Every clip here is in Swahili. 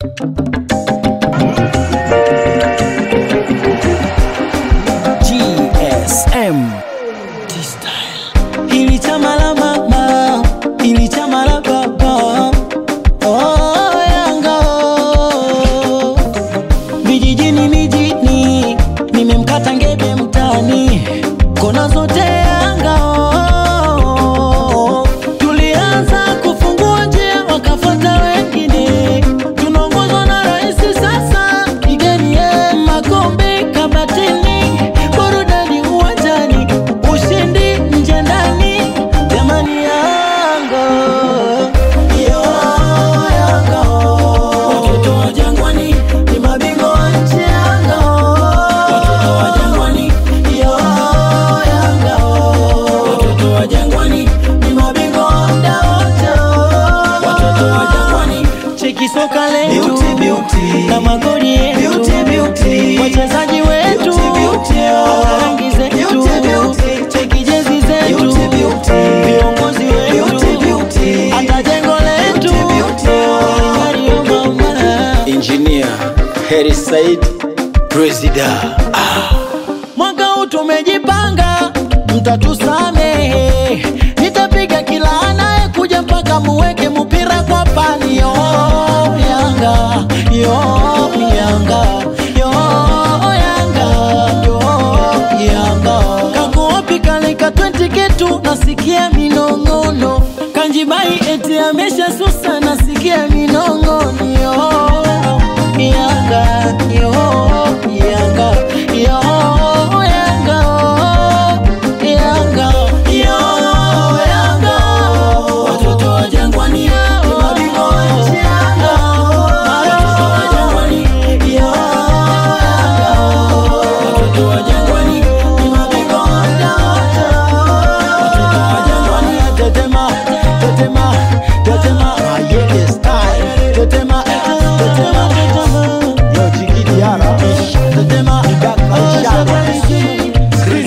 GSM T-Style. Hili chama la mama, hili chama la baba. Oh, Yanga oh. Vijijini mijini, nimemkata ngebe mtani, kona zote Yanga oh. Tulianza kufungua njia, wakafuata wengine, tunaongozwa na rais sasa, kigeni ye makombe kabatini, burudani uwanjani, ushindi nje ndani, jamani Yanga yo Yanga watoto wa Jangwani ni mabingwa wa nchi Yanga watoto wa Jangwani yo Yanga watoto wa Jangwani ni mabingwa wa muda wote watoto wa Jangwani cheki soka letu Beauty, beauty. na magoli yetu Beauty, beauty. wachezaji wetu Beauty, beauty. wana rangi zetu Beauty, beauty. cheki jezi zetu Beauty, beauty. viongozi Beauty, wetu beauty. hata jengo letu Beauty, beauty. Mario mama Engineer Heri Said Presida mwaka huu tumejipanga, mtatusamehe. Nitapiga kila anayekuja mpaka muweke mpira kwa pani. Yo Yanga, yo Yanga, yo Yanga, yo Yanga. Kakuopi kaleka 20 ketu, nasikia minong'ono. Kanjibai eti amesha susa, nasikia minong'ono. Yo Yanga, yo Yanga, yo Yanga, Yanga, yo Yanga. Watoto wa Jangwani ni mabingwa wa nchi Yanga. Watoto wa Jangwani, yo Yanga. Watoto wa Jangwani ni mabingwa wa muda wote. Watoto wa Jangwani, tetema, tetema, tetema, Mayele style. Tetema, tetema, tetema. Yo, Jiggy Diarra. Tetema, Shaba. Chris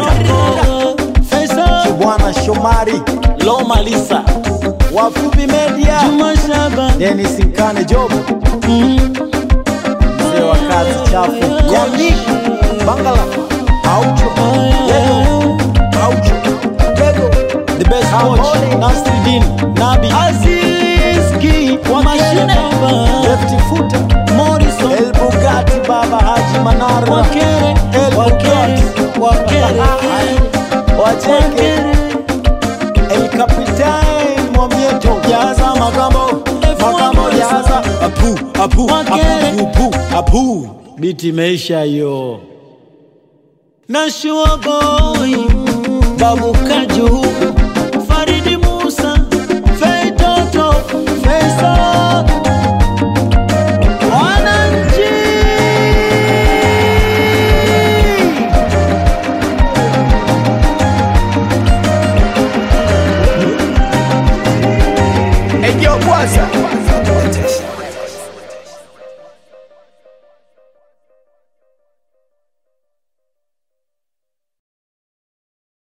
Faisal, Bwana Shomari Loma Lisa, Wafupi Media Juma Shaba, Dennis Nkane Job mm, mzee wa kazi chafu Yannick Bangala Aucho Lego Aucho Lego the best coach, Ambole. Nasruddin, Nabi, Aziz Ki, wa mashine, Lefty Footer Morrison, El Bugatti Baba Haji Manara Wakere, El Wakere, Wakere, Wacheke El Capitan Mwamieto Jaza Makambo Makambo Jaza Apu Apu Wakere. Apu Apu Apu biti imeisha hiyo. Nashua boy, Babu Kaju, Faridi Musa, Fei Toto, Faisal, wananchi Ejo Kwanza